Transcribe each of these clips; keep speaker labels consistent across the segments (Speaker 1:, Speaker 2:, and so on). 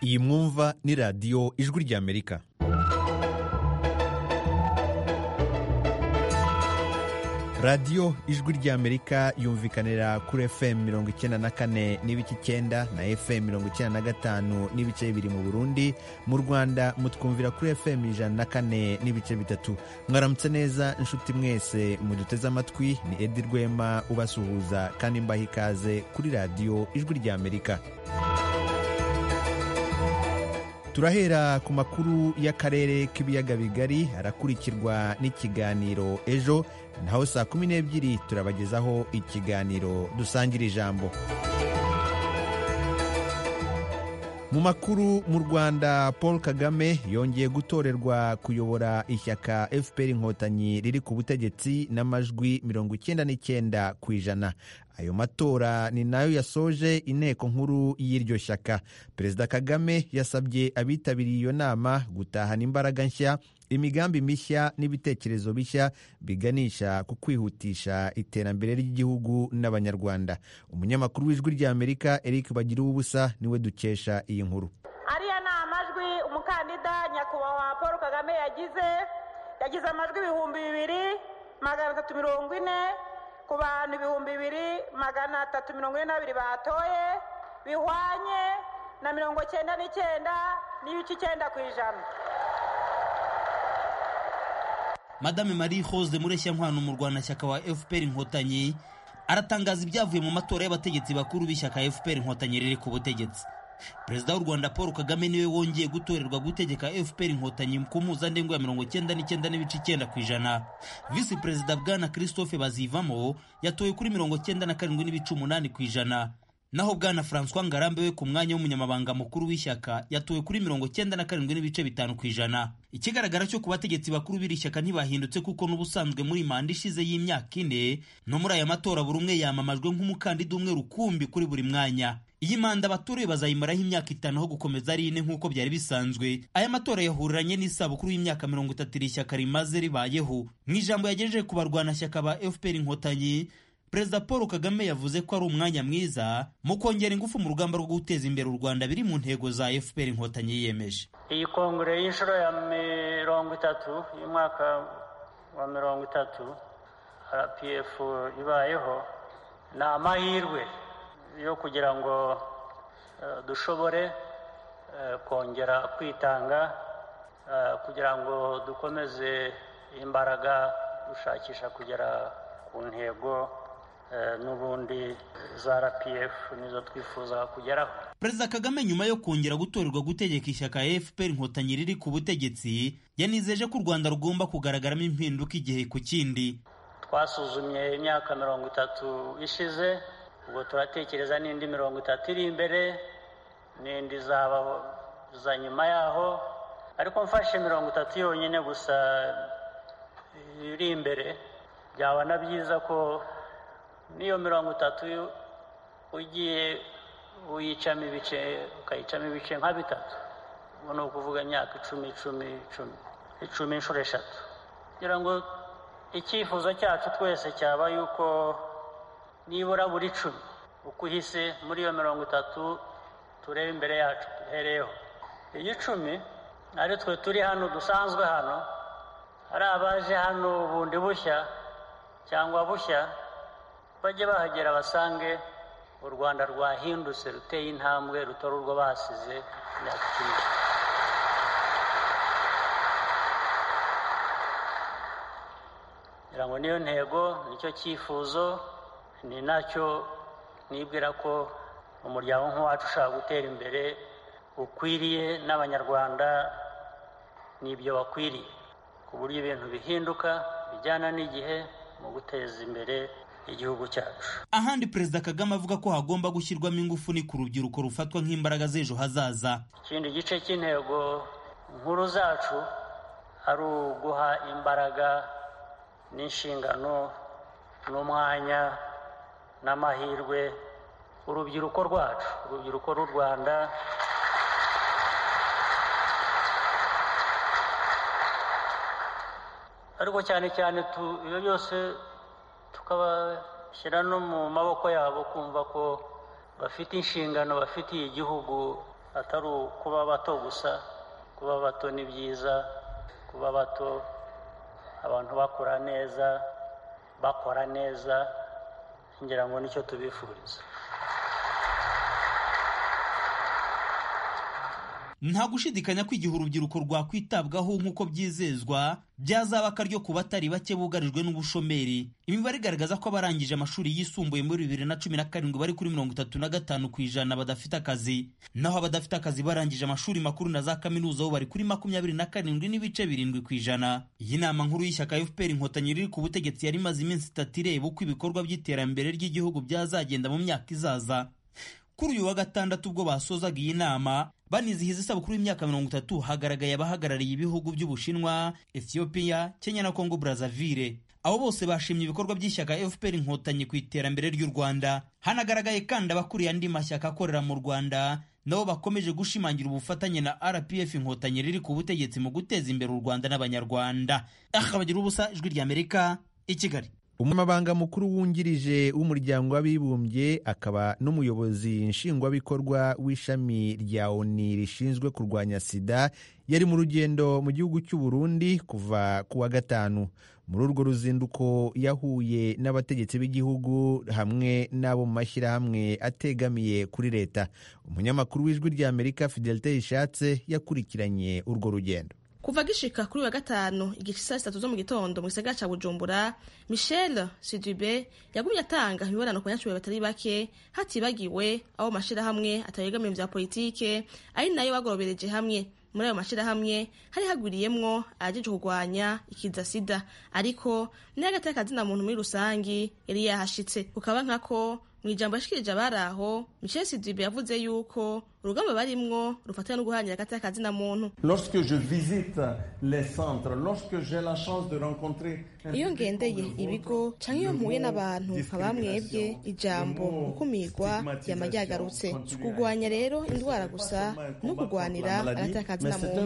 Speaker 1: iyi mwumva ni radiyo ijwi ry'amerika radiyo ijwi ry'amerika yumvikanira kuri fm mirongo icyenda na kane n'ibice icyenda na fm mirongo icyenda na gatanu n'ibice bibiri mu burundi mu rwanda mutwumvira kuri fm ijana na kane n'ibice bitatu mwaramutse neza inshuti mwese muduteze amatwi ni edi rwema ubasuhuza kandi mbaha ikaze kuri radiyo ijwi ry'amerika turahera ku makuru y'akarere k'ibiyaga bigari arakurikirwa n'ikiganiro ejo naho saa kumi n'ebyiri turabagezaho ikiganiro dusangira ijambo mu makuru mu rwanda paul kagame yongeye gutorerwa kuyobora ishyaka fpr inkotanyi riri ku butegetsi n'amajwi mirongo icyenda n'icyenda ku ijana ayo matora ni nayo yasoje inteko nkuru y'iryo shyaka perezida kagame yasabye abitabiriye iyo nama gutahana imbaraga nshya imigambi mishya n'ibitekerezo bishya biganisha ku kwihutisha iterambere ry'igihugu n'abanyarwanda umunyamakuru w'ijwi ry'amerika eric bagiruwubusa niwe dukesha iyi nkuru
Speaker 2: ariya ni amajwi umukandida nyakubahwa paul kagame yagize yagize amajwi ibihumbi bibiri magana atatu mirongo ine ku bantu ibihumbi bibiri magana atatu mirongo ine n'abiri batoye bihwanye na mirongo cyenda n'icyenda n'ibice icyenda ku ijana
Speaker 3: madame marie hose mureshya nkwano umurwanashyaka wa fpr inkotanyi aratangaza ibyavuye mu matora y'abategetsi bakuru b'ishyaka fpr inkotanyi riri ku butegetsi perezida w'u rwanda paul kagame niwe wongeye gutorerwa gutegeka fpr inkotanyi ku mpuzandengo ya mirongo icyenda n'icyenda n'ibice icyenda ku ijana visi perezida bwana christophe bazivamo yatoye kuri mirongo icyenda na karindwi n'ibice umunani ku ijana naho bwana francois ngarambe we ku mwanya w'umunyamabanga mukuru w'ishyaka yatowe kuri mirongo icyenda na karindwi n'ibice bitanu ku ijana ikigaragara cyo ku bategetsi bakuru b'iri shyaka ntibahindutse kuko n'ubusanzwe muri manda ishize y'imyaka ine no muri aya matora buri umwe yamamajwe nk'umukandida umwe rukumbi kuri buri mwanya iyi manda abatorewe bazayimaraho imyaka itanu aho gukomeza ari ine nk'uko byari bisanzwe aya matora yahuriranye n'isabukuru y'imyaka mirongo itatu iri shyaka rimaze ribayeho mu ijambo yagejeje ku barwanashyaka ba fpr inkotanyi perezida paul kagame yavuze ko ari umwanya mwiza mu kongera ingufu mu rugamba rwo guteza imbere u rwanda biri mu ntego za fpr inkotanyi yiyemeje
Speaker 4: iyi kongere y'inshuro ya mirongo itatu y'umwaka wa mirongo itatu rpf ibayeho ni amahirwe yo kugira ngo dushobore kongera kwitanga kugira ngo dukomeze imbaraga dushakisha kugera ku ntego n'ubundi za rpf nizo twifuza kugeraho
Speaker 3: perezida kagame nyuma yo kongera gutorerwa gutegeka ishyaka fpr inkotanyi riri ku butegetsi yanizeje ko u rwanda rugomba kugaragaramo impinduka igihe ku kindi
Speaker 4: twasuzumye imyaka mirongo itatu ishize ubwo turatekereza n'indi mirongo itatu iri imbere n'indi zaba za nyuma yaho ariko mfashe mirongo itatu yonyine gusa iri imbere byaba na byiza ko n'iyo mirongo itatu ugiye uyicamo ibice ukayicamo ibice nka bitatu ubu ni ukuvuga imyaka icumi icumi icumi icumi inshuro eshatu kugira ngo icyifuzo cyacu twese cyaba yuko nibura buri cumi uko uhise muri iyo mirongo itatu turebe imbere yacu duhereyeho iyo icumi ari twe turi hano dusanzwe hano ari abaje hano bundi bushya cyangwa bushya bajye bahagera basange u rwanda rwahindutse ruteye intambwe rutora urwo basize imyaka icumi kugira ngo niyo ntego nicyo cyifuzo ni nacyo nibwira ko umuryango nk'uwacu ushaka gutera imbere ukwiriye n'abanyarwanda n'ibyo bakwiriye ku buryo ibintu bihinduka bijyana n'igihe mu guteza imbere igihugu cyacu
Speaker 3: ahandi perezida kagame avuga ko hagomba gushyirwamo ingufu ni ku rubyiruko rufatwa nk'imbaraga z'ejo hazaza
Speaker 4: ikindi gice cy'intego nkuru zacu ari uguha imbaraga n'inshingano n'umwanya n'amahirwe urubyiruko rwacu urubyiruko rw'u rwanda ariko cyane cyane ibyo byose tukabashyira no mu maboko yabo kumva ko bafite inshingano bafitiye igihugu atari ukuba bato gusa kuba bato ni byiza kuba bato abantu bakora neza bakora neza ngira ngo nicyo tubifuriza
Speaker 3: nta gushidikanya ko igihe urubyiruko rwakwitabwaho nk'uko byizezwa byazaba akaryo ku batari bake bugarijwe n'ubushomeri imibare igaragaza ko abarangije amashuri yisumbuye muri bibiri na cumi na karindwi bari kuri mirongo itatu na gatanu ku ijana badafite akazi naho abadafite akazi barangije amashuri makuru na za kaminuza bo bari kuri makumyabiri na karindwi n'ibice birindwi ku ijana iyi nama nkuru y'ishyaka fpr inkotanyi riri ku butegetsi yari imaze iminsi itatu ireba uko ibikorwa by'iterambere ry'igihugu byazagenda mu myaka izaza kuri uyu wa gatandatu ubwo basozaga iyi nama banizihiza isabukuru y'imyaka mirongo itatu hagaragaye abahagarariye ibihugu by'ubushinwa ethiopia kenya na kongo brazzaville abo bose bashimye ibikorwa by'ishyaka fpr inkotanyi ku iterambere ry'u rwanda hanagaragaye kandi abakuriye andi mashyaka akorera mu rwanda nabo bakomeje gushimangira ubufatanye na rpf inkotanyi riri ku butegetsi mu guteza imbere u rwanda n'abanyarwanda akabagira ubusa ijwi ry'amerika i kigali
Speaker 1: umunyamabanga mukuru wungirije w'umuryango w'abibumbye akaba n'umuyobozi nshingwabikorwa w'ishami rya oni rishinzwe kurwanya sida yari mu rugendo mu gihugu cy'u Burundi kuva ku wa gatanu muri urwo ruzinduko yahuye n'abategetsi b'igihugu hamwe n'abo mu mashyirahamwe ategamiye kuri leta umunyamakuru w'ijwi ry'amerika fidelite yishatse yakurikiranye urwo rugendo
Speaker 5: kuva gishika kuri wa gatanu igice saa sitatu zo mu gitondo mu gisagara ca bujumbura michel sidube yagumye atanga imibonano ku banyacubahiro batari bake hatibagiwe abo mashirahamwe atabegamiye vya politike ari nayo bagorobereje hamwe muri ayo mashirahamwe hari hagwiriyemwo ayajejwe kurwanya ikiza sida ariko n'agatari akazina muntu muri rusangi yari yahashitse kukaba nkako mu ijambo yashikirije abari aho michel sidibe yavuze yuko urugamba barimwo rufatana no guhangira hagati y'akazina muntu iyo ngendeye ibigo cyangwa iyo mpuye n'abantu nkaba mwebwe ijambo gukumirwa yama ryagarutse kurwanya rero indwara gusa no kurwanira hagati y'akazina muntu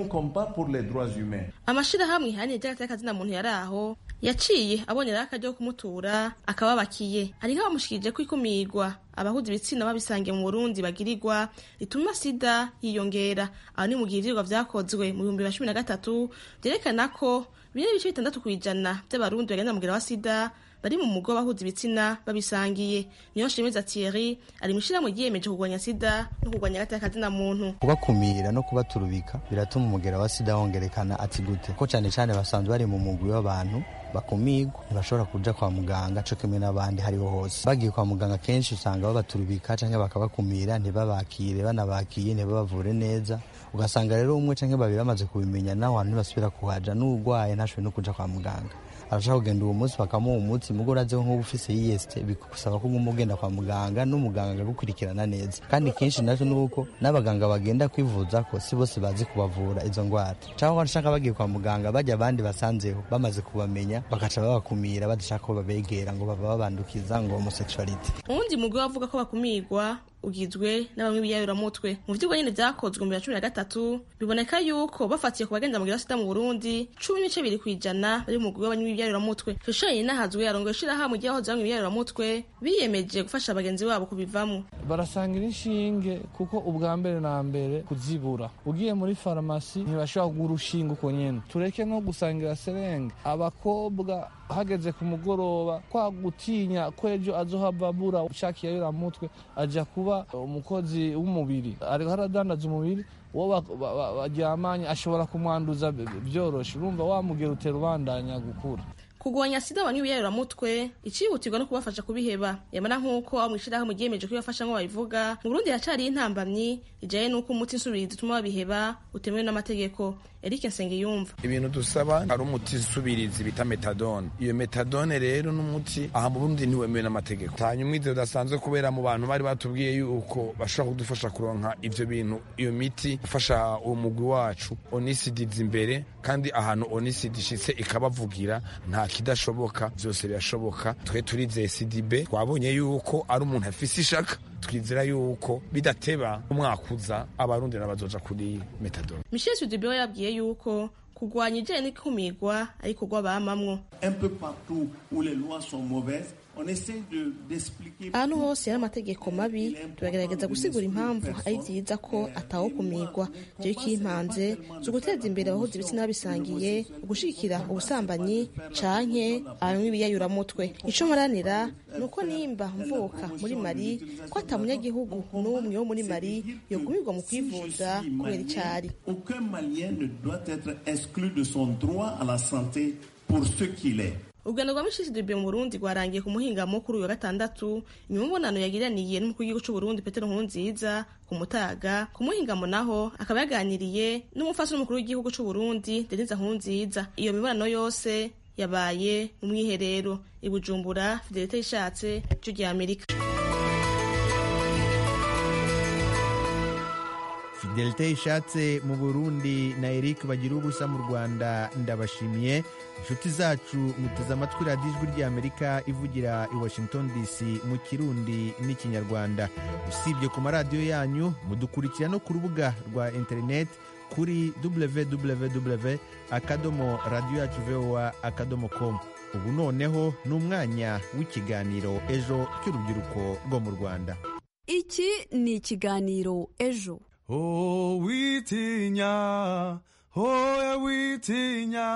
Speaker 5: amashirahamwe ahanini ry'hagati y'akazina muntu yari aho yaciye abonye rero akaryo kumutura akababakiye ari nk'abamushikirije ko ikumigwa abahuza ibitsina babisangiye mu burundi bagirirwa rituma sida yiyongera aho ni mu gihirirwa vyakozwe mu bihumbi bibiri na cumi na gatatu vyerekana ko bine n'ibice bitandatu ku ijana vy'abarundi bagenda mugera wa sida bari mu mugo bahuza ibitsina babisangiye niyo nshimeza Thierry ari mwishirahamwe ryiyemeje kurwanya sida no kurwanya hagati y'akazina muntu
Speaker 6: kubakumira no kubaturubika biratuma umugera wa sida wongerekana ati gute ko cane cane basanzwe bari mu mugwi w'abantu bakumigwa ntibashobora kuja kwa muganga co kimwe n'abandi hariho hose bagiye kwa muganga kenshi usanga babaturubika canke bakabakumira ntibabakire banabakiye ntibabavure neza ugasanga rero umwe canke babiri bamaze kubimenya naho hantu ntibasubira kuhaja n'urwaye ntashobore no kuja kwa muganga arashaka kugenda uwo munsi bakamuha umunsi mugo urazeho nk'ubu ufise yiyesite bigusaba ko uguma ugenda kwa muganga n'umuganga agakurikirana neza kandi kenshi navyo ni uko n'abaganga bagenda kwivuza ko si bose bazi kubavura izo ndwara cyangwa barashaka bagiye kwa muganga bajya abandi basanzeho bamaze kubamenya bagaca babakumira badashaka ko babegera ngo baba babandukiza ngo homosexuality
Speaker 5: uwundi mugwi wavuga ko bakumirwa ugizwe n'abamwe biyayuramutwe mu vyigwa nyene vyakozwe mu cumi na gatatu biboneka yuko bafatiye ku bagenda mugira sida mu Burundi cumi n'ibice biri kwijana bari mu mugwi w'abanywi b'ivyayuramutwe Fishaye inahazwe arongoye ishirahamwe ry'abahoze bamwe b'ivyayuramutwe biyemeje gufasha bagenzi babo kubivamo
Speaker 7: barasangira inshinge kuko ubwa mbere na mbere kuzibura ugiye muri farumasi ntibashobora kugura urushinge uko nyene tureke no gusangira serenge abakobwa hageze ku mugoroba kwa gutinya ko ejo azohava abura ushakiye yayuramutwe aja kuba umukozi w'umubiri ariko haradandaza umubiri uwo baryamanye ashobora kumwanduza byoroshe urumva wamugera utera ubandanya gukura
Speaker 5: kurwanya sida abanywi b'iyaruramutwe icihutirwa no kubafasha kubiheba yamara nk'uko abo mw'ishirahamwe ryiyemeje kubibafasha nk'uko babivuga mu burundi haracariyo intambamyi ijanye n'uko umuti nsubirizi utuma babiheba utemewe n'amategeko eric nsengiyumva
Speaker 8: ibintu dusaba hari umuti nsubirizi bita metadone iyo metadone rero n'umuti aha mu burundi ntiwemewe n'amategeko hanyuma ibyo bidasanzwe kubera mu bantu bari batubwiye yuko bashobora kudufasha kuronka ivyo bintu iyo miti gufasha uwo mugwi wacu onisidizi imbere kandi ahantu onisidi ishitse ikabavugira nta ikidashoboka byose birashoboka twe turizeye sidibe twabonye yuko ari umuntu afise ishaka twizera yuko bidateba umwakuza abarundi n'abazoja kuri metadone
Speaker 5: michel sidibe we yabwiye yuko kurwanya ijyanye n'ikumirwa ariko rwo bamamwo
Speaker 9: Un peu partout où les lois sont mauvaises, on essaie de- d'expliquer.
Speaker 5: ahantu hose hari amategeko mabi turagerageza gusigura impamvu ari byiza ko atawo kumirwa rero ko impanze zo guteza imbere abahuza ibitsina bisangiye gushyigikira ubusambanyi canke abanywi b'iyayuramutwe icyo nkoranira ni uko nimba mvuka muri mari ko atamunyagihugu n'umwe wo muri mari yogumirwa mu kwivuza kubera icyari
Speaker 9: Aucun Malien ne doit être exclu de son droit à la santé pour ce qu'il est.
Speaker 5: urugendo rwa mishisidebe mu burundi rwarangiye ku muhingamo kuri uyu wa gatandatu nyuma y'umubonano yagiraniye n'umukuru w'igihugu cy'uburundi petero nkurunziza ku mutaga ku muhingamo naho akaba yaganiriye n'umufasi n'umukuru w'igihugu cy'uburundi denise nkurunziza iyo mibonano yose yabaye mu mwiherero i bujumbura fidelite yishatse cyo gihe amerika
Speaker 1: fidelite ishatse mu burundi na eric bagira ubusa mu rwanda ndabashimiye inshuti zacu muteze amatwi radiyo ijwi ry'amerika ivugira i washington dc mu kirundi n'ikinyarwanda usibye ku maradiyo yanyu mudukurikira no ku rubuga rwa interineti kuri www akadomo radiyo yacu voa akadomo com ubu noneho ni umwanya w'ikiganiro ejo cy'urubyiruko rwo mu rwanda
Speaker 10: iki ni ikiganiro ejo
Speaker 11: Oh, witinya, hoya witinya,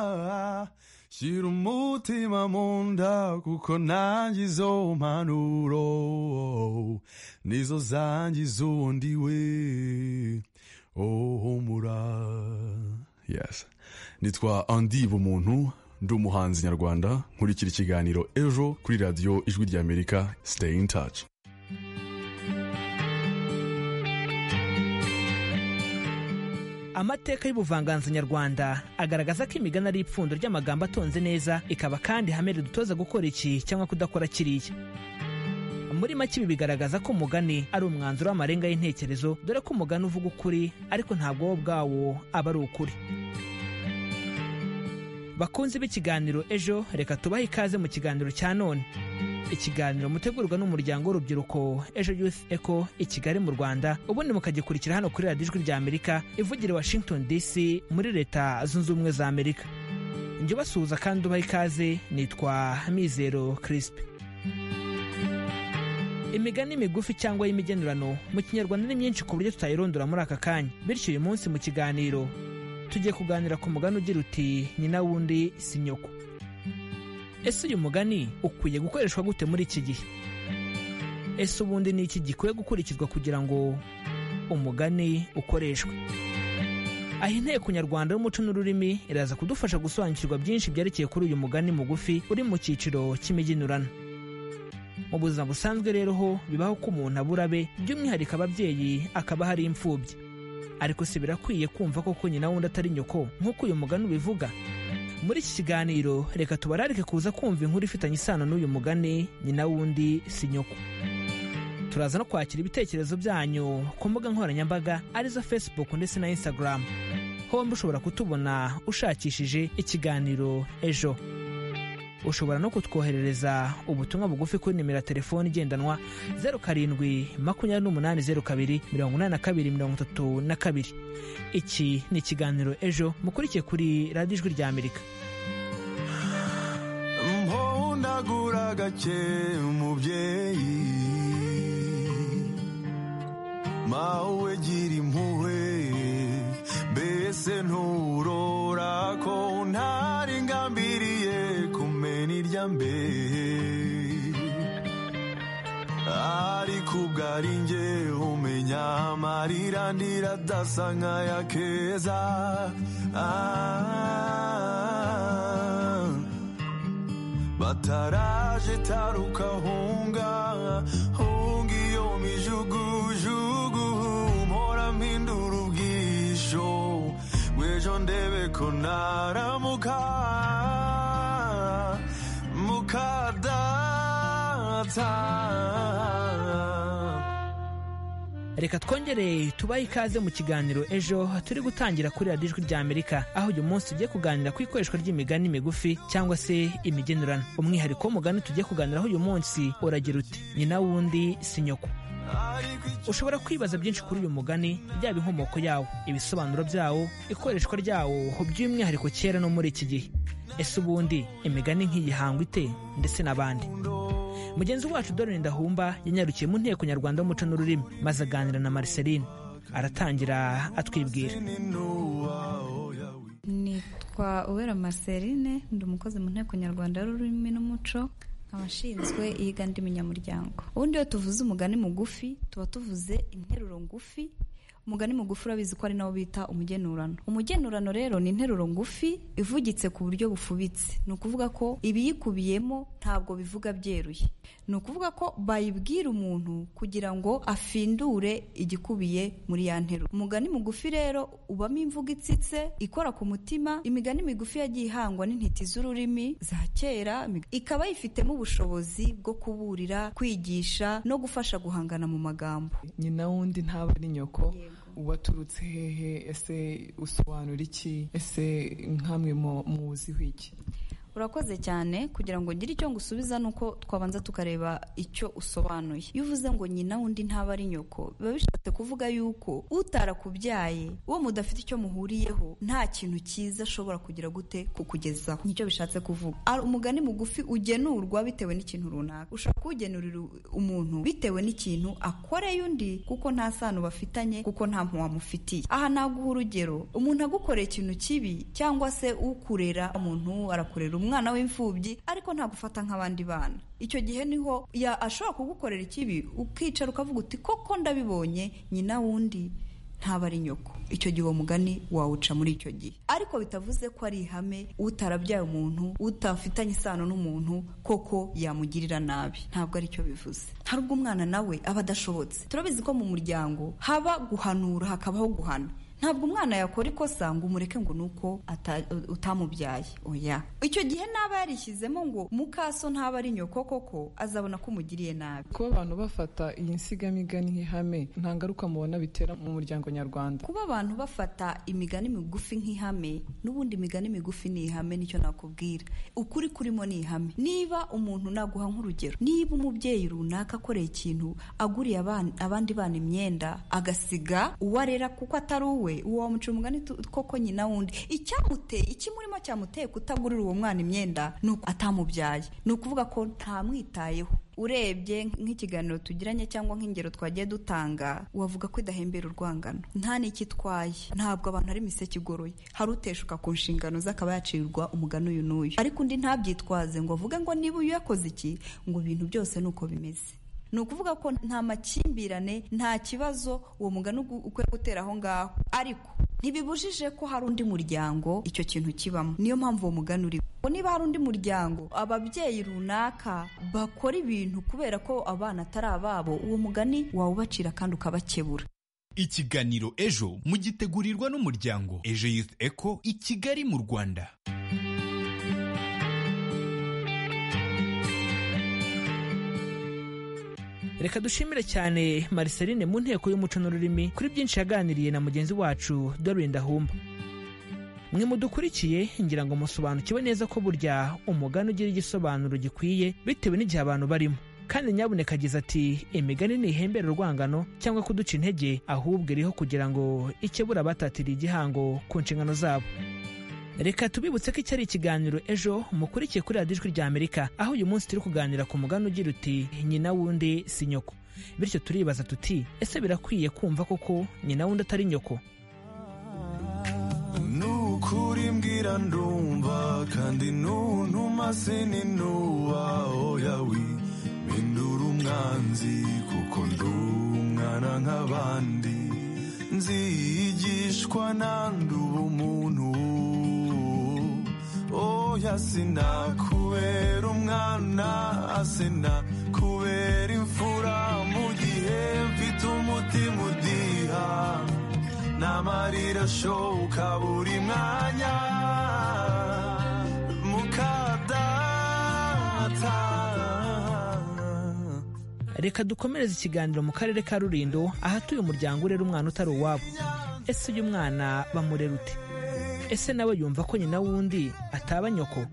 Speaker 11: shira umutima mu nda kuko nanjye izo mpanuro nizo zangiza uwundi we. Oh, humura. Yes. Nitwa Andy Bumuntu, ndi umuhanzi nyarwanda, nkurikira ikiganiro ejo kuri radiyo Ijwi ry'Amerika, stay in touch.
Speaker 12: amateka y'ubuvanganzo nyarwanda agaragaza ko imigani ari ipfundo ry'amagambo atonze neza ikaba kandi ihame ridutoza gukora iki cyangwa kudakora kiriya muri make ibi bigaragaza ko umugani ari umwanzuro w'amarenga y'intekerezo dore ko umugani uvuga ukuri ariko ntabwo wo ubwawo aba ari ukuri bakunzi b'ikiganiro ejo reka tubahe ikaze mu kiganiro cya none ikiganiro mutegurwa n'umuryango w'urubyiruko ejo youth eco i kigali mu rwanda ubundi mukagikurikira hano kuri radiyo ijwi rya amerika ivugira i washington dc muri leta zunze ubumwe za amerika njye ubasuhuza kandi ubaha ikaze nitwa mizero crisp imigani migufi cyangwa y'imigenurano mu kinyarwanda ni myinshi ku buryo tutayirondora muri aka kanya bityo uyu munsi mu kiganiro tugiye kuganira ku mugani ugira uti nyina wundi si nyoko ese uyu mugani ukwiye gukoreshwa gute muri iki gihe ese ubundi ni iki gikwiye gukurikizwa kugira ngo umugani ukoreshwe aha inteko nyarwanda y'umuco n'ururimi iraza kudufasha gusobanukirwa byinshi byerekeye kuri uyu mugani mugufi uri mu cyiciro cy'imigenurano mu buzima busanzwe rero ho bibaho ko umuntu abura be by'umwihariko ababyeyi akaba hari imfubyi ariko si birakwiye kumva koko nyina wundi atari nyoko nk'uko uyu mugani ubivuga muri iki kiganiro reka tubararike kuza kumva inkuru ifitanye isano n'uyu mugani nyina wundi si nyoko turaza no kwakira ibitekerezo byanyu ku mbuga nkoranyambaga arizo facebook ndetse na instagram hombi ushobora kutubona ushakishije ikiganiro ejo ushobora no kutwoherereza ubutumwa bugufi kuri nimero ya telefoni igendanwa 07 28 02 82 32 iki ni ikiganiro ejo mukurikiye kuri radiyo ijwi rya amerika
Speaker 11: mpondagura gake umubyeyi mawe gira impuhwe mbese nturora ko ntari ngambiriye kumena irya mbere ariko ubwo ari njye umenya amarira ndira adasa nk'aya keza Ah. bataraje taruka hunga hunga iyo mijugujugu mpora mpindura ubwisho bw'ejo ndebe ko naramuka mukadata
Speaker 12: reka twongere tubahe ikaze mu kiganiro ejo turi gutangira kuri radiyo ijwi rya amerika aho uyu munsi tugiye kuganira ku ikoreshwa ry'imigani migufi cyangwa se imigenurano umwihariko w'umugani tugiye kuganiraho uyu munsi uragira uti nyina wundi si nyoko ushobora kwibaza byinshi kuri uyu mugani byaba inkomoko yawo ibisobanuro byawo ikoreshwa ryawo by'umwihariko kera no muri iki gihe ese ubundi imigani nk'iyihangwa ite ndetse n'abandi mugenzi wacu dorine ndahumba yanyarukiye mu nteko nyarwanda y'umuco n'ururimi maze aganira na mariceline aratangira atwibwira
Speaker 13: nitwa uwera mariceline ndi umukozi mu nteko nyarwanda y'ururimi n'umuco abashinzwe iyiga munyamuryango ubundi iyo tuvuze umugani mugufi tuba tuvuze interuro ngufi umugani mugufi urabizi ko ari nawo bita umugenurano umugenurano rero ni interuro ngufi ivugitse ku buryo bufubitse ni ukuvuga ko ibiyikubiyemo ntabwo bivuga byeruye ni ukuvuga ko bayibwira umuntu kugira ngo afindure igikubiye muri ya nteruro umugani mugufi rero ubamo imvugo itsitse ikora ku mutima imigani migufi yagiye ihangwa n'intiti z'ururimi za kera ikaba yifitemo ubushobozi bwo kuburira kwigisha no gufasha guhangana mu magambo
Speaker 14: nyina wundi ntaba ari nyoko waturutse hehe ese usobanura iki ese nkamwe muwuziho iki
Speaker 13: urakoze cyane kugira ngo ugire icyo ngusubiza ni uko twabanza tukareba icyo usobanuye iyo uvuze ngo nyina wundi ntaba ari nyoko biba bishatse kuvuga yuko utarakubyaye uwo mudafite icyo muhuriyeho nta kintu cyiza ashobora kugira gute kukugezaho nicyo bishatse kuvuga umugani mugufi ugenurwa bitewe n'ikintu runaka ushobora kuwugenurira umuntu bitewe n'ikintu akoreye undi kuko nta sano bafitanye kuko nta mpuwa amufitiye aha naguha urugero umuntu agukoreye ikintu kibi cyangwa se ukurera umuntu arakurera umwana w'imfubyi ariko ntagufata nk'abandi bana icyo gihe niho ashobora kugukorera ikibi ukicara ukavuga uti koko ndabibonye nyina wundi ntaba ari nyoko icyo gihe uwo mugani wawuca muri icyo gihe ariko bitavuze ko ari ihame utarabyaye umuntu utafitanye isano n'umuntu koko yamugirira nabi ntabwo ari cyo bivuze hari ubwo umwana nawe aba adashobotse turabizi ko mu muryango haba guhanura hakabaho guhana ntabwo umwana yakora ikosa ngo umureke ngo ni uko utamubyaye oya icyo gihe naba yarishyizemo ngo mukaso ntaba ari nyoko koko azabona ko umugiriye nabi
Speaker 14: kuba abantu bafata iyi nsigamigani nk'ihame nta ngaruka mubona bitera mu muryango nyarwanda
Speaker 13: kuba abantu bafata imigani migufi nk'ihame n'ubundi imigani migufi ni ihame nicyo nakubwira ukuri kurimo ni ihame niba umuntu naguha nk'urugero niba umubyeyi runaka akoreye ikintu aguriye abandi bana imyenda agasiga uwo arera kuko atari uwe uwo wamuca umugani koko nyina wundi icyamuteye ikimurimo cyamuteye kutagurira uwo mwana imyenda ni uko atamubyaye ni ukuvuga ko ntamwitayeho urebye nk'ikiganiro tugiranye cyangwa nk'ingero twagiye dutanga wavuga ko idahembera urwangano nta n'icyo itwaye ntabwo abantu ari imiseke igoroye hari uteshuka ku nshingano ze akaba yacirwa umugani uyu n'uyu ariko undi ntabyitwaze ngo avuge ngo niba uyu yakoze iki ngo ibintu byose ni uko bimeze ni ukuvuga ko nta makimbirane nta kibazo uwo mugani ukwiye gutera aho ngaho ariko ntibibujije ko hari undi muryango icyo kintu kibamo niyo mpamvu uwo mugani uri niba hari undi muryango ababyeyi runaka bakora ibintu kubera ko abana atari ababo uwo mugani wawubacira kandi ukabakebura
Speaker 15: ikiganiro ejo mugitegurirwa n'umuryango ejo youth eco i kigali mu rwanda
Speaker 12: reka dushimire cyane mariceline mu nteko y'umuco n'ururimi kuri byinshi yaganiriye na mugenzi wacu dorine ndahumba mwe mudukurikiye ngira ngo musobanukiwe neza ko burya umugani ugira igisobanuro gikwiye bitewe n'igihe abantu barimo kandi nyabuneka agize ati imigani ntihembera urwangano cyangwa kuduca intege ahubwo iriho kugira ngo ikebura abatatiriye igihango ku nshingano zabo reka tubibutse ko iki ari ikiganiro ejo mukurikiye kuri radiyo ijwi rya amerika aho uyu munsi turi kuganira ku mugani ugira uti nyina wundi si nyoko bityo turibaza tuti ese birakwiye kumva koko nyina wundi atari nyoko
Speaker 11: nukuri mbwira ndumva kandi nuntuma sininuba oyawi mpindura umwanzi kuko ndumwana nk'abandi nzigishwa nanduba umuntu oya sinakubera umwana sinakubera imfura mu gihe mfite umutima udiha n'amarira ashoka buri mwanya mukadata
Speaker 12: reka dukomereze ikiganiro mu karere ka rurindo ahatuye umuryango urera umwana utari uwabo ese uyu mwana bamurera ute ese nawe yumva ko nyina wundi ataba nyoko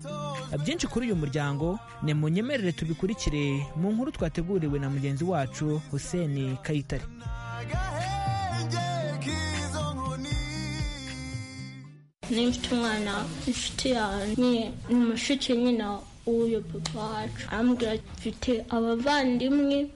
Speaker 12: byinshi kuri uyu muryango ni mu nyemerere tubikurikire mu nkuru twateguriwe na mugenzi wacu hussein kayitare
Speaker 16: niba mfite umwana inshuti yanjye ni mushiki nyina w'uyu papa wacu arambwira ati mfite abavandimwe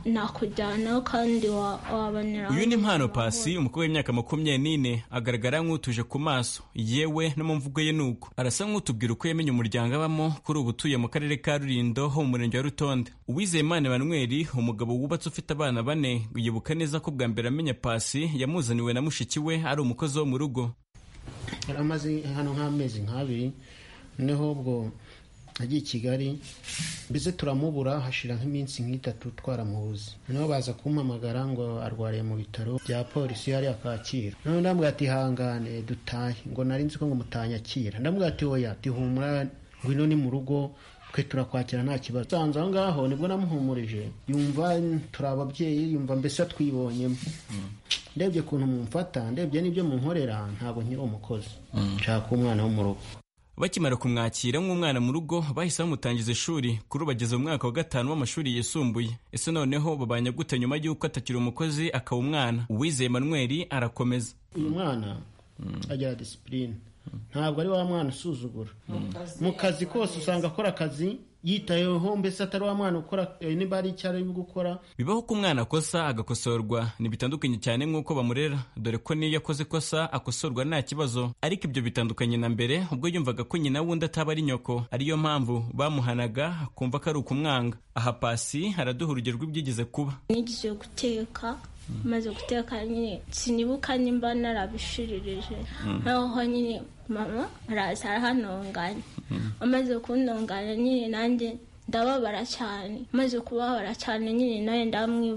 Speaker 16: nakujyanaho kandi waboneraho
Speaker 17: uyu ni mpano pasi umukobwa w'imyaka makumyabiri n'ine agaragara nk'utuje ku maso yewe no mu mvugo ye nuko arasa nk'utubwira uko yamenye umuryango abamo kuri ubu utuye mu karere ka rulindo ho mu murenge wa rutonde uwizeyimana emanweri umugabo wubatse ufite abana bane yibuka neza ko bwa mbere amenya pasi yamuzaniwe na mushiki we ari umukozi wo mu rugo
Speaker 18: yari amaze hano nk'amezi nk'abiri noneho ubwo agiye i kigali mbese turamubura hashira nk'iminsi nk'itatu twaramubuze noneho baza kumpamagara ngo arwariye mu bitaro bya polisi hariya kacyiru noneho ndamubwira ati hangane dutahe ngo nari nzi ko ngo mutanyakira ndamubwira ati oya tihumura ngwino ni mu rugo twe turakwakira nta kibazo usanze aho ngaho nibwo namuhumurije yumva turi ababyeyi yumva mbese twibonyemo ndebye ukuntu mumfata ndebye n'ibyo munkorera ntabwo nkiri umukozi nshaka umwana wo mu rugo
Speaker 17: bakimara kumwakira nk'umwana mu rugo bahise bamutangiza ishuri kuri ubu bageze mu mwaka wa gatanu w'amashuri yisumbuye ese noneho babanya gute nyuma y'uko atakiri umukozi akaba umwana uwizeye manuel arakomeza
Speaker 18: uyu mwana agira disipurine ntabwo ari wa mwana usuzugura mu kazi kose usanga akora akazi yitayeho mbese atari wa mwana ukora niba ari icyo ari gukora
Speaker 17: bibaho ko umwana akosa agakosorwa ntibitandukanye cyane nk'uko bamurera dore ko n'iyo akoze ikosa akosorwa nta kibazo ariko ibyo bitandukanye na mbere ubwo yumvaga ko nyina wundi ataba ari nyoko ariyo mpamvu bamuhanaga akumva ko ari ukumwanga aha pasi haraduha urugero rw'ibyigeze kuba
Speaker 16: nigeze guteka maze guteka nyine sinibuka nimba narabishiririje noneho nyine mama araza arahanonganya amaze kundonganya nyine nanjye ndababara cyane maze kubabara cyane nyine nawe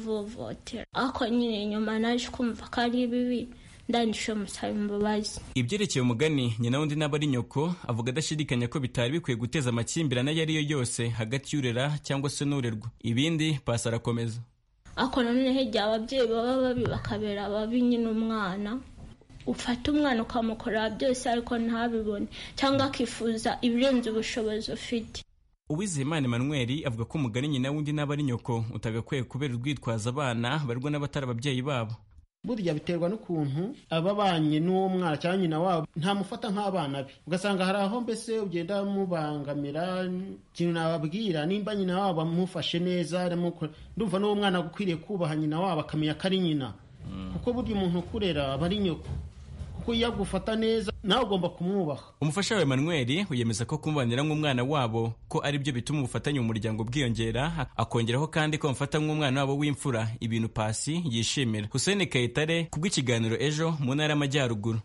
Speaker 16: ndamwivovotera ariko nyine nyuma naje kumva ko ari bibi ndangije musaba imbabazi
Speaker 17: ibyerekeye umugani nyina wundi n'aba ari nyoko avuga adashidikanya ko bitari bikwiye guteza amakimbirane ayo ari yo yose hagati y'urera cyangwa se n'urerwa ibindi pasi arakomeza
Speaker 16: ariko nanone hegera ababyeyi baba babi bakabera babi nyine umwana ufata umwana ukamukorera byose ariko ntabibone cyangwa akifuza ibirenze ubushobozi ufite
Speaker 17: uwizeyimana emmanuel avuga ko umugani nyina wundi n'aba ari nyoko utagakwiye kubera urwitwazo abana barwa n'abatari ababyeyi babo
Speaker 18: burya biterwa n'ukuntu ababanye n'uwo mwana cyangwa nyina wabo ntamufata nk'abana be ugasanga hari aho mbese ugenda mubangamira ikintu nababwira nimba nyina wabo amufashe neza ndumva n'uwo mwana ukwiriye kubaha nyina wabo akamenya ko ari nyina kuko burya umuntu ukurera aba ari nyoko kuko iyo agufata neza nawe ugomba kumwubaha
Speaker 17: umufasha we manuel yemeza ko kumubanira nk'umwana wabo ko ari byo bituma ubufatanye mu muryango bwiyongera akongeraho kandi ko bamufata nk'umwana wabo w'imfura ibintu pasi yishimira hussein kayitare kubw'ikiganiro ejo mu ntara y'amajyaruguru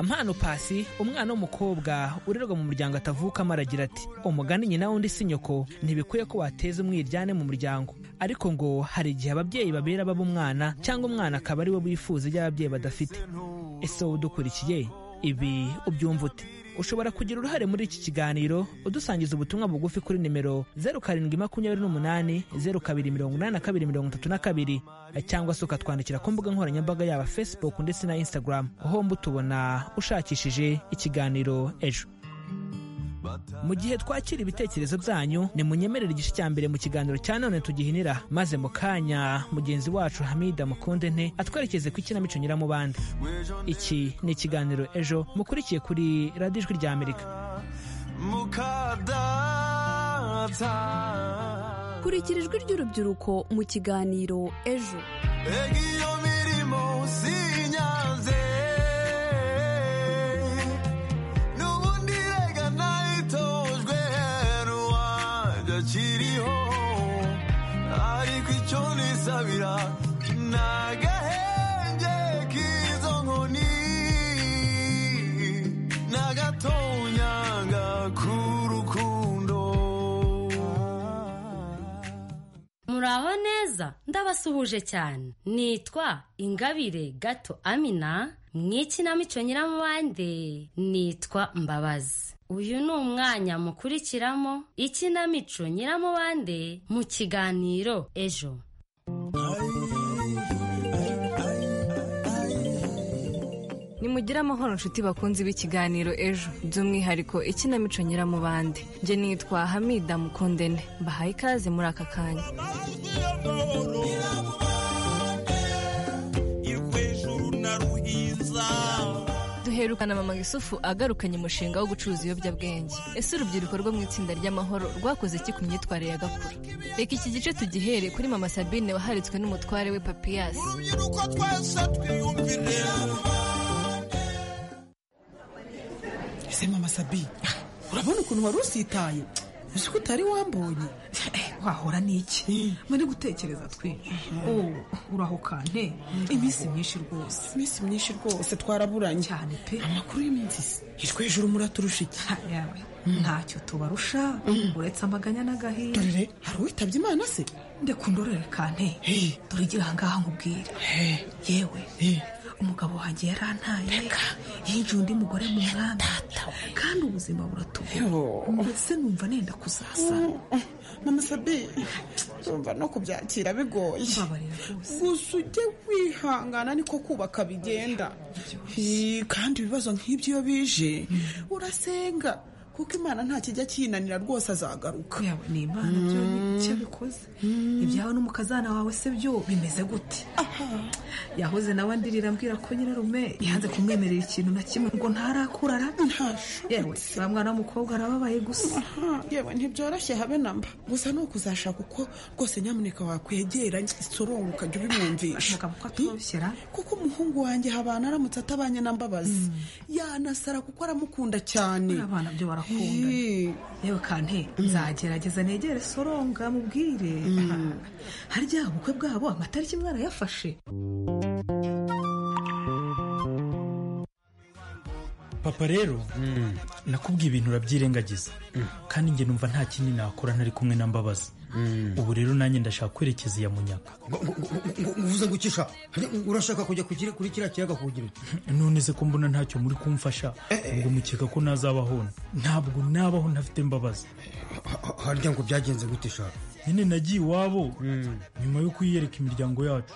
Speaker 12: mpano pasi umwana w'umukobwa urerwa mu muryango atavukamo aragira ati umugani nyina wundi si nyoko ntibikwiye ko wateza umwiryane mu muryango ariko ngo hari igihe ababyeyi babera baba umwana cyangwa umwana akaba ari we wifuza ibyo ababyeyi badafite ese wowe udukurikiye ibi ubyumva ute ushobora kugira uruhare muri iki kiganiro udusangiza ubutumwa bugufi kuri nimero zeru karindwi makumyabiri n'umunani zeru kabiri mirongo inani na kabiri mirongo itatu na kabiri cyangwa se ukatwandikira ku mbuga nkoranyambaga yaba facebook ndetse na instagram homba utubona ushakishije ikiganiro ejo mu gihe twakira ibitekerezo byanyu ni munyemerere igice cya mbere mu kiganiro cya none tugihinira maze mu kanya mugenzi wacu hamida mukunde nte atwerekeze ku ikinamico nyiramubande iki ni ikiganiro ejo mukurikiye kuri radiyo ijwi rya amerika
Speaker 10: kurikira ijwi ry'urubyiruko mu kiganiro ejo
Speaker 11: kiriho ariko icyo nisabira ni agahenge k'izo nkoni n'agatonyanga k'urukundo
Speaker 19: muraho neza ndabasuhuje cyane nitwa ingabire gato amina mwikinamico nyiramubande nitwa mbabazi uyu ni umwanya mukurikiramo ikinamico nyiramubande mu kiganiro ejo
Speaker 20: nimugire amahoro nshuti bakunzi b'ikiganiro ejo by'umwihariko ikinamico nyiramubande njye nitwa hamida mukundene mbahaye ikaze muri aka kanya duherukana mama gisufu agarukanye umushinga wo gucuruza ibiyobyabwenge ese urubyiruko rwo mu itsinda ry'amahoro rwakoze iki ku myitwarire ya gakuru reka iki gice tugihere kuri mama sabine waharitswe n'umutware we papiyasi
Speaker 21: ese mama sabi urabona ukuntu wari usitaye uzi ko utari wambonye wahora n'iki muri gutekereza twinshi Oh, uraho kante iminsi myinshi rwose iminsi myinshi rwose twaraburanye cyane pe amakuru y'iminsi hitwa hejuru muraturusha iki
Speaker 22: ntacyo tubarusha uretse amaganya n'agahinda
Speaker 21: dorere hari uwitabye imana se
Speaker 22: ndekundorere kante dore igira ahangaha nkubwire yewe umugabo wanjye yarantaye yinjiye undi mugore mu mwami kandi ubuzima buratugora mbese numva nenda kuzaza
Speaker 21: mama sabi urumva no kubyakira bigoye gusa ujye wihangana niko kubaka bigenda Hi, kandi ibibazo nk'ibyo iyo bije urasenga kuko imana nta kijya kinanira rwose azagaruka
Speaker 22: yawe ni imana byo ni icyo bikoze ibyawe n'umukazana wawe se byo bimeze gute yahoze nawe ndirira ambwira ko nyirarume yanze kumwemerera ikintu na kimwe ngo ntarakura arabe yewe wa mwana w'umukobwa arababaye gusa
Speaker 21: yewe ntibyoroshye habe na mba gusa ni ukuzashaka uko rwose nyamuneka wakwegera isorongo ukajya ubimwumvisha kuko umuhungu wanjye habana aramutse atabanye na mbabazi yanasara kuko aramukunda cyane
Speaker 22: abana byo barakunda yewe kante nzagerageza negere soronga mubwire harya ubukwe bwabo amatariki mwana yafashe
Speaker 23: papa rero nakubwiye ibintu urabyirengagiza kandi njye numva nta kindi nakora ntari kumwe na mbabazi ubu rero nanjye ndashaka kwerekeza iya munyaka
Speaker 24: uvuze ngo ukisha urashaka kujya kukiri- kuri kiriya kiyaga kugira
Speaker 23: none se ko mbona ntacyo muri kumfasha ubwo mukeka ko nazabaho ntabwo nabaho ntafite mbabazi
Speaker 24: harya ngo byagenze gute shaka
Speaker 23: nyine nagiye iwabo nyuma yo kwiyereka imiryango yacu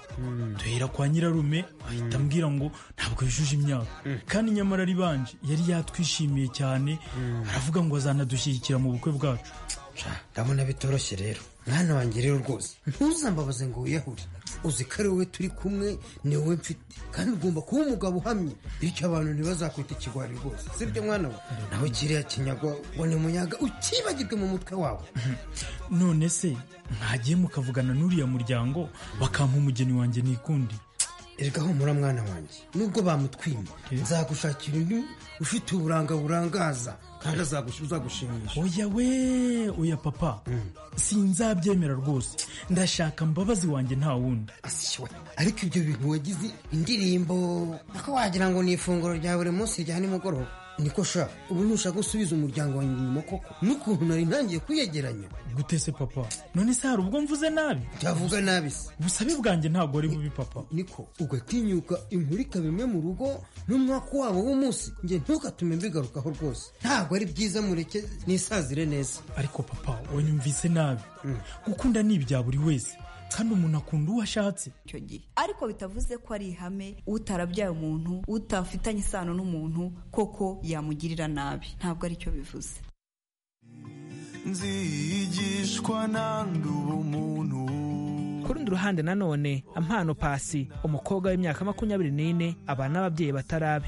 Speaker 23: duhera kwa nyirarume ahita ambwira ngo ntabwo yujuje imyaka kandi nyamara ari banje yari yatwishimiye cyane aravuga ngo azanadushyigikira mu bukwe bwacu
Speaker 24: ndabona bitoroshye rero mwana wanjye rero rwose ntuzambabaze ngo wiyahure uzi ko ari wowe turi kumwe ni wowe mfite kandi ugomba kuba umugabo uhamye bityo abantu ntibazakwita ikigwari rwose sibyo mwana we nawe kiriya kinyagwa ngo ni munyaga ukibagirwe mu mutwe wawe
Speaker 23: none se mwagiye mukavugana n'uriya muryango bakampa umugeni wanjye nikundi
Speaker 24: erega humura mwana wanjye nubwo bamutwima nzagushakira undi ufite uburanga burangaza kandi azagush- uzagushimisha
Speaker 23: oya we oya papa sinzabyemera rwose ndashaka mbabazi wanjye nta wundi
Speaker 24: ariko ibyo bintu wagize indirimbo nako wagira ngo ni ifunguro rya buri munsi rya nimugoroba niko sha ubu ntushaka gusubiza umuryango wanjye inyuma koko n'ukuntu nari ntangiye kwiyegeranya
Speaker 23: gute se papa none se hari ubwo mvuze nabi
Speaker 24: byavuga nabi se
Speaker 23: ubusabe bwanjye ntabwo ari bubi papa
Speaker 24: niko ugatinyuka inkurika bimwe mu rugo n'umwaka wabo w'umunsi njye ntukatume mbigarukaho rwose ntabwo ari byiza mureke nisazire neza
Speaker 23: ariko papa wanyumvise nabi gukunda ni ibya buri wese kandi umuntu akunda uwo ashatse
Speaker 13: icyo gihe ariko bitavuze ko ari ihame utarabyaye umuntu utafitanye isano n'umuntu koko yamugirira nabi ntabwo ari cyo bivuze
Speaker 11: nzigishwa nanduba umuntu
Speaker 12: ku rundi ruhande nanone ampano pasi umukobwa w'imyaka makumyabiri n'ine abana n'ababyeyi batarabe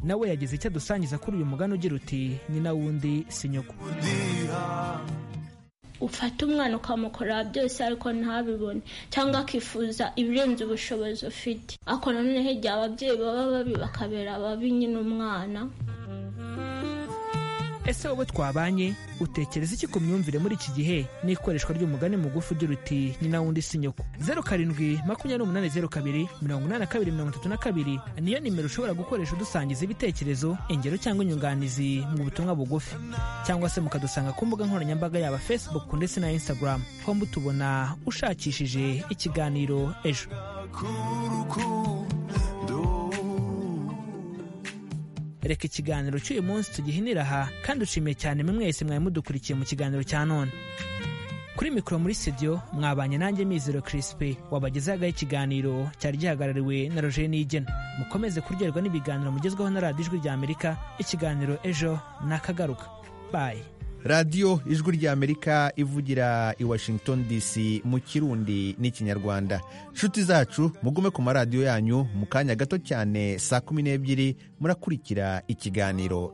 Speaker 12: nawe yagize icyo adusangiza kuri uyu mugani ugira uti nyina wundi si nyoko
Speaker 16: ufata umwana ukamukorera byose ariko ntabibone cyangwa akifuza ibirenze ubushobozi ufite ariko nanone hegera ababyeyi baba babi bakabera ababi nyine umwana
Speaker 12: ese wowe twabanye utekereza iki ku myumvire muri iki gihe n'ikoreshwa ry'umugani mugufi ugira uti nyina wundi si nyoko zeru karindwi makumyabiri n'umunani zeru kabiri mirongo inani na kabiri mirongo itatu na kabiri niyo nimero ushobora gukoresha udusangiza ibitekerezo ingero cyangwa inyunganizi mu butumwa bugufi cyangwa se mukadusanga ku mbuga nkoranyambaga yaba facebook ndetse na instagram homba tubona ushakishije ikiganiro ejo reka ikiganiro cy'uyu munsi tugihinira aha kandi dushimiye cyane mwe mwese mwari mudukurikiye mu kiganiro cya none kuri mikoro muri studio mwabanye nanjye mizero kirisipe wabagezaho ikiganiro cyari gihagarariwe na roger nigena mukomeze kuryoherwa n'ibiganiro mugezweho na radiyo ijwi rya amerika ikiganiro ejo nakagaruka bayi
Speaker 1: radiyo ijwi rya amerika ivugira i washington dc mu kirundi n'ikinyarwanda nshuti zacu mugume ku maradiyo yanyu mu kanya gato cyane saa kumi n'ebyiri murakurikira ikiganiro